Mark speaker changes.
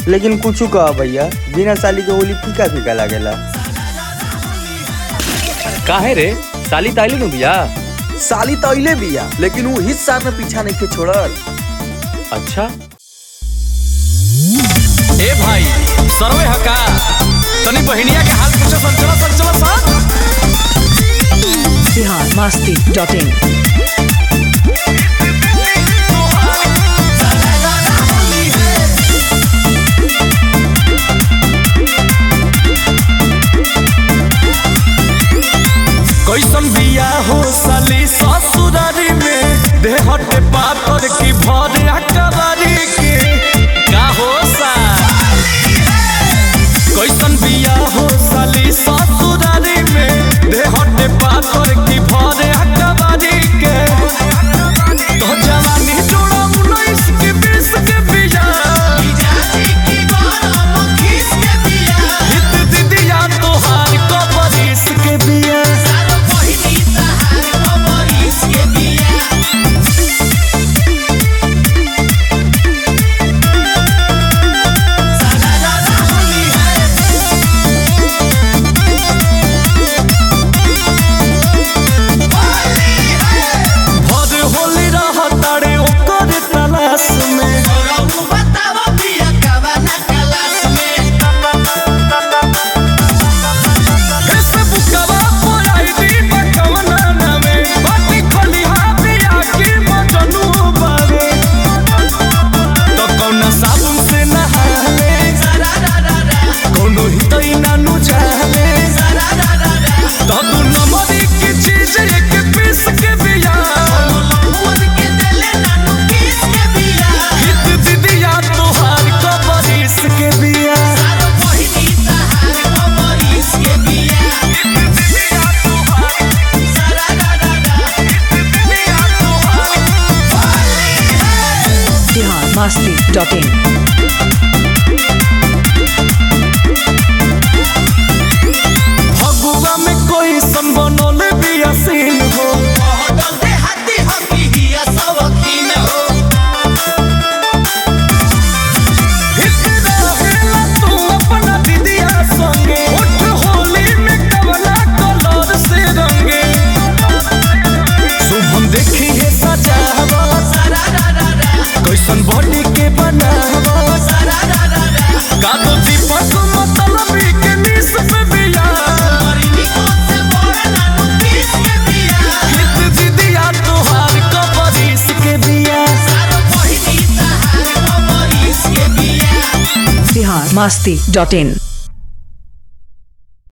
Speaker 1: लेकिन कुछ कह भैया बिना साली के होली फीका फीका लागेला
Speaker 2: काहे रे साली ताइली नु बिया
Speaker 3: साली तो अइले बिया लेकिन वो हित साथ में पीछा नहीं के छोड़ल
Speaker 2: अच्छा
Speaker 4: ए भाई सरवे हका तनी बहिनिया के हाल पूछो संचला संचला सा
Speaker 5: बिहार मस्ती डॉट इन
Speaker 4: कैसन बिया हो साली ससुरारी में देहटे पातर की भर अकबारी के का हो सा कैसन बिया हो साली ससुरारी में देहटे पातर की भर अकबारी के तो जवानी जोड़ा उन्नीस के बीस के बिया हित दीदिया तोहार कबरीस के बिया भर होली रह तारे ओकर तलाश में फेसबुकवा पर आईडी बकवना नामे बाटी खलिहा बिया की मजनू बावे तो कौना साबुन से नहाले कौनो हितई नानु जाले तो तू नमरी की चीज एक पीस के बिया हित दीदिया तोहार कबरीस के बिया
Speaker 5: बिहार मस्ती डॉट इन
Speaker 4: फगुआ में कोई संबनल बियासीन हो हित रहेला तू अपना दीदिया संगे उठ होली में कवला कलर से रंगे शुभम देखी है सजावा कैसन बॉडी के बनावा का तो दीपक मतलबी के निस पे बिया हित दीदिया तोहार कबरीस के बिया
Speaker 5: बिहार मस्ती डॉट इन